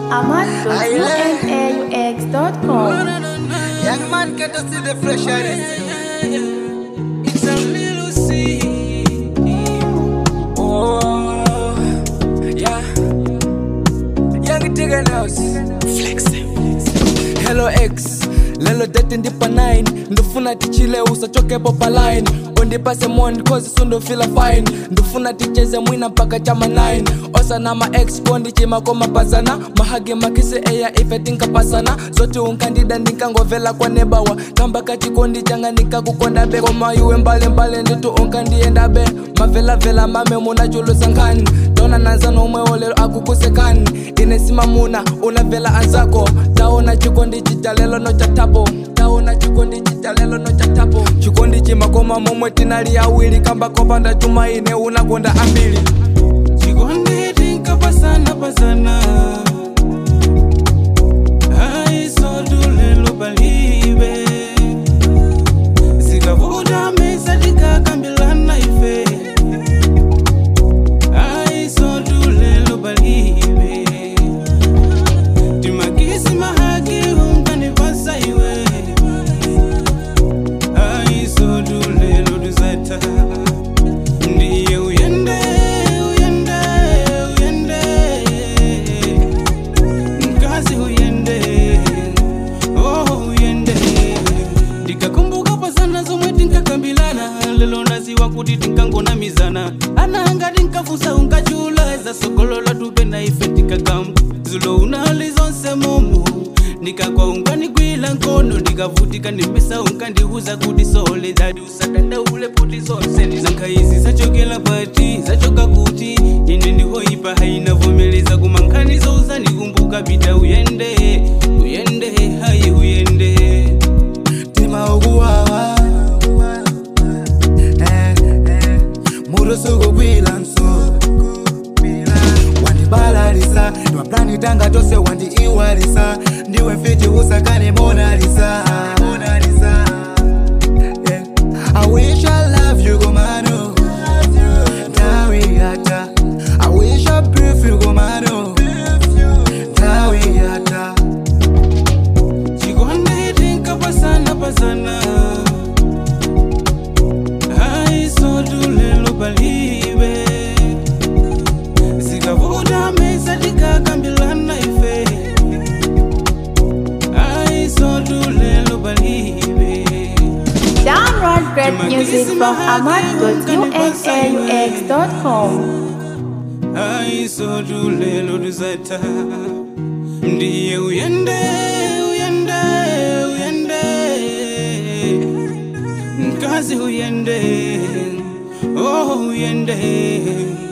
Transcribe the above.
ahmad.unaux.com. Young man get to see the fresh air. It's a little sea. Oh, yeah. Young Tigger Nose. Hello X. lelo date ndipa 9 ndifuna tichile usachokepo pa line undipase mon cause sundofila fine ndifuna ticheze mwina mpaka chama 9 osana ma ex kondichima komapasana mahage makise eya ife tinkapasana zoti unkandida ndinkangovela kwanebawa kamba kachikondi changa nikakukondabe koma iwe mbalimbali nditu unkandiyendabe mavelavela mame munachulusankhani tona nanzano umwe olelo akukusekani inesimamuna unavela anzako taona chikondi chitalelo no chatapo taona chikondi chitalelo no chatapo chikondi chimakoma momwe tinali awiri kamba kopanda chuma ine unakonda ambiri chikondi tinkapasana pasana aisotulelo palibe zikavuta mesa tikakambilana ife aisotulelo palibe timakisi mahaki unkanipasa iwe aisotulelo tuzata ndiye uyende uyende uyende mkazi uyende oh uyende ndikakumbuka pasana zomwe tinkakambilana lelo naziwa kuti tinkangonamizana ananga tinkafusa unkachula za sokolola tupe na ife tikagamba zulo unali zonse momo ndikakwa unkanigwila nkono ndikavutika ndimesa unkandiuza kuti sole dadi usadandaule poti zonse ndizanka izi zachokela pati zachoka kuti ine ndihoipa hainavomeleza kumankhani zouza ndikumbuka pita uyende uyende hayi uyende tima ukuwawa Eh, eh, murusuku kwilanso wandibalalisa ndimaplani tanga tose wandiiwalisa ndiwe fiti usakane monalisa Yeah. I wish I love you, Gomano. Dawiata. I wish I breathe you, Gomano. Dawiata. chikondi tinkapasana pasana aisotulelo palibe zikavuta mesa tikakambilana ife aisotulelo palibe Download great music from ahmad.unaux.com. aisotulelo tuzata ndiye uyende uyende uyende mkazi uyende oh uyende